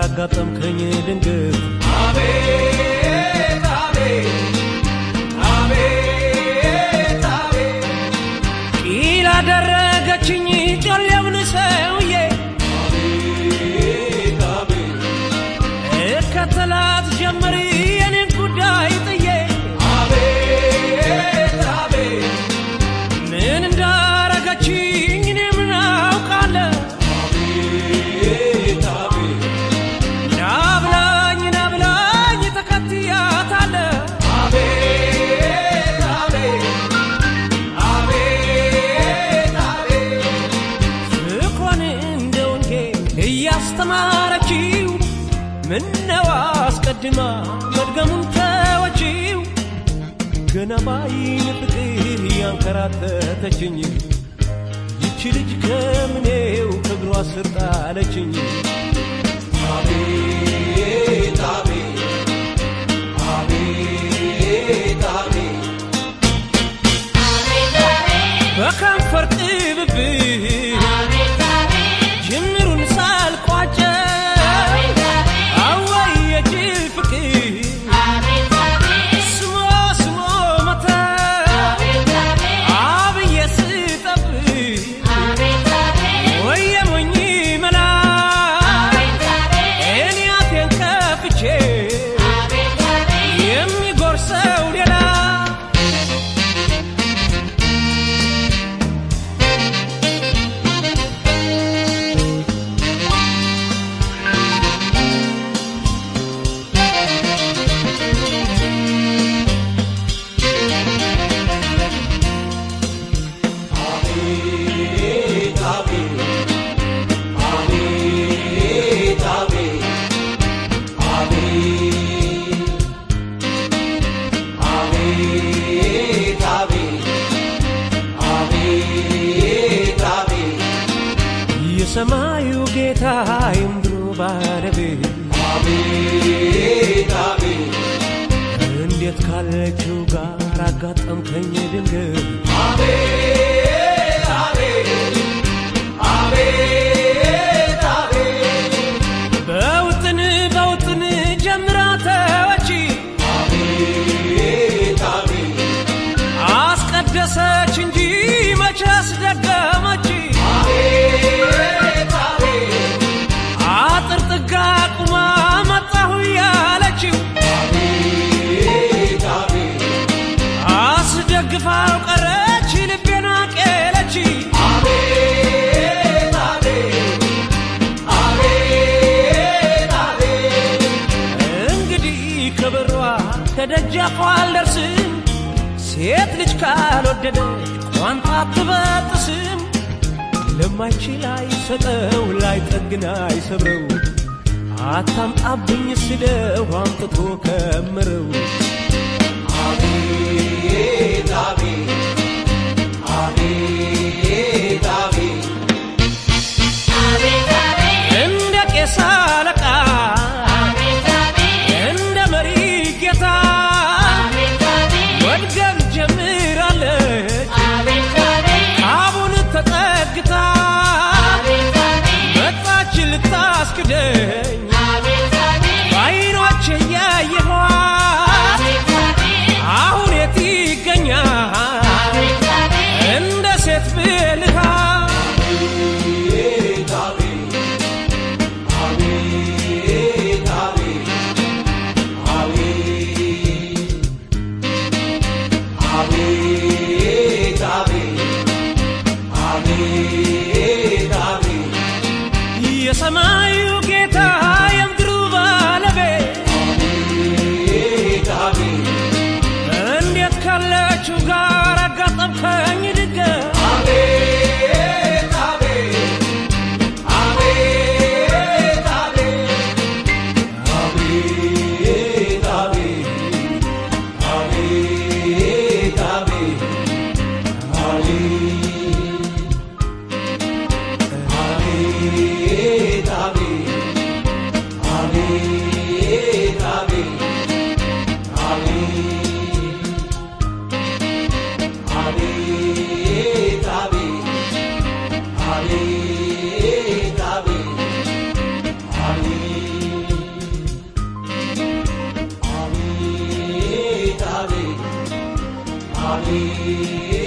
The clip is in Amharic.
አጋጠምከኝ ድንገት አቤት አቤት አቤት አቤት ቂል አደረገችኝ ጮሌውን ሰውዬ አቤት አቤት እከተላት ጀመር የኔን ጉዳይ ጥዬ አቤት አቤት ምን እንዳረገችኝ እኔ ምን አውቃለሁ አቤት አቤት ናብላኝ ናብላኝ ተከትያታለሁ አቤት አቤት አቤት አቤት ፍቅሯን እንደ ወንጌል እያስተማረችው ምነው አስቀድማ መድገሙን ተወችው ገና ባይን ፍቅር እያንከራተተችኝ ይቺ ልጅ ከምኔው ከእግሯ ስር ጣለችኝ አቤት አቤት አቤት አቤት በከንፈር ቅብብል ጅምሩን ሳልቋጨው አወይ የጅል ፍቅር ስሞ ስሞ መተ አብዬ ስጠብቅ ወየ ሞኝ መላ እኔ አፌን ከፍቼ የሚጎርሰው ሌላ አቤት አቤት አቤት አቤት አቤት አቤት አቤት አቤት የሰማዩ ጌታ የምድሩ ባለቤት አቤት አቤት እንዴት ካለችው ጋር አጋጠምከኝ ድንገት አቤት አቤት አቤት አቤት በውጥን በውጥን ጀምራ ተወች አቤት አቤት አስቀደሰች እንጂ መቼ አስደገመች አቤት አቤት አጥር ጥጋ ቁማ መጣሁ ያለችው አቤት አቤት አስደግፋው ቀረች ልቤን አቄለች አቤት አቤት አቤት አቤት እንግዲህ ከበሯ ከደጃፏ አልደርስም ሴት ልጅ ካልወደደች ቋንጣ አትበጥስም ለማይችል አይሰጠው ላይጠግን አይሰብረው አታምጣብኝ ስለው አምጥቶ ከምረው አቤት አቤት አቤት አቤት እንደ ቄስ አለቃ እንደ መሪ ጌታ መድገም ጀምራለች አቡን ተጠግታ መጣች ልታስክደኝ በዓይኖቼ እያየኋት አሁን የት ይገኛል እንደ ሴት ብልሃ አቤት አቤት አቤት አቤት አቤት አቤት አቤት አቤት የሰማዩ ጌታ አቤት